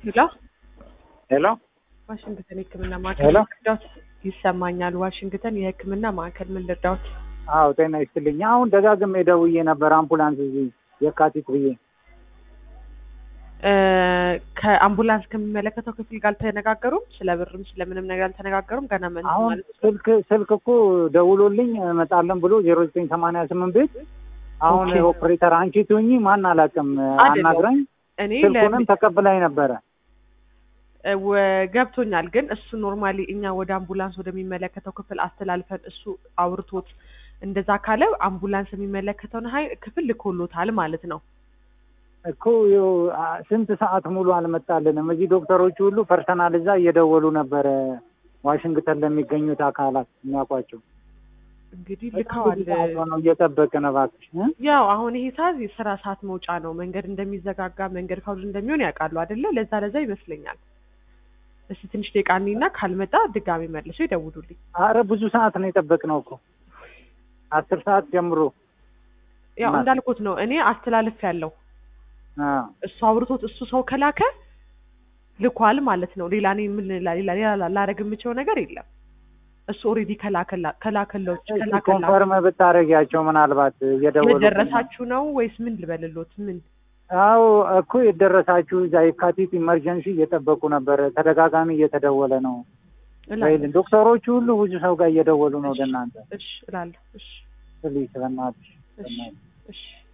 ሄሎ ሄሎ ዋሽንግተን የህክምና ማዕከል ሄሎ። ምን ልርዳዎት? ይሰማኛል። ዋሽንግተን የህክምና ማዕከል ምን ልርዳዎት? አዎ ጤና ይስጥልኝ። አሁን ደጋግሜ ደውዬ ነበር አምቡላንስ እዚህ የካቲት ብዬ እ ከአምቡላንስ ከሚመለከተው ክፍል ጋር አልተነጋገሩም? ስለ ብርም ስለምንም ነገር አልተነጋገሩም? ገና ምን አሁን ማለት ነው? ስልክ ስልክ እኮ ደውሎልኝ እመጣለን ብሎ ዜሮ ዘጠኝ ሰማንያ ስምንት ቤት አሁን ኦኬ። ኦፕሬተር አንቺ ትሁኚ ማን አላውቅም አይደለም። አናግራኝ እኔ ስልኩንም ተቀብላኝ ነበረ። ለ- ወ- ገብቶኛል። ግን እሱ ኖርማሊ እኛ ወደ አምቡላንስ ወደሚመለከተው ክፍል አስተላልፈን እሱ አውርቶት እንደዛ ካለ አምቡላንስ የሚመለከተውን ሀይ ክፍል ልኮሎታል ማለት ነው። እኮ ይኸው አ- ስንት ሰዓት ሙሉ አልመጣልንም። እዚህ ዶክተሮቹ ሁሉ ፐርሰናል እዛ እየደወሉ ነበረ ዋሽንግተን ለሚገኙት አካላት የሚያውቋቸው እንግዲህ በጣም ልከዋል። ብዙ ሰዓት ሆነው እየጠበቅን እባክሽ እ? ያው አሁን ይሄ ሰዓት የስራ ሰዓት መውጫ ነው። መንገድ እንደሚዘጋጋ መንገድ ካውድ እንደሚሆን ያውቃሉ አይደለ? ለዛ ለዛ ይመስለኛል። እስቲ ትንሽ ደቂቃ እኔና ካልመጣ ድጋሚ መልሶ ይደውሉልኝ። አረ ብዙ ሰዓት ነው የጠበቅነው እኮ አስር ሰዓት ጀምሮ ያው ማለት- እንዳልኩት ነው እኔ አስተላልፍ ያለው አ፣ እሱ አውርቶት እሱ ሰው ከላከ ልኳል ማለት ነው። ሌላ እኔ ምን ሌላ ሌላ ሌላ ላደርግ የምችለው ነገር የለም። እሱ ኦልሬዲ ከላከላ ከላከለው እስኪ ከላከላ ኮንፈርም ብታደርጊያቸው ምናልባት እየደወሉ የደረሳችሁ ነው ወይስ ምን ልበልሎት? ምን አዎ እኮ የደረሳችሁ እዛ የካቲት ኢመርጀንሲ እየጠበቁ ነበር። ተደጋጋሚ እየተደወለ ነው። እላለሁ። ወይል ዶክተሮቹ ሁሉ ብዙ ሰው ጋር እየደወሉ ነው ወደ እናንተ። እሺ እላለሁ። እሺ ፕሊዝ በእናትሽ እሺ በእናትሽ እሺ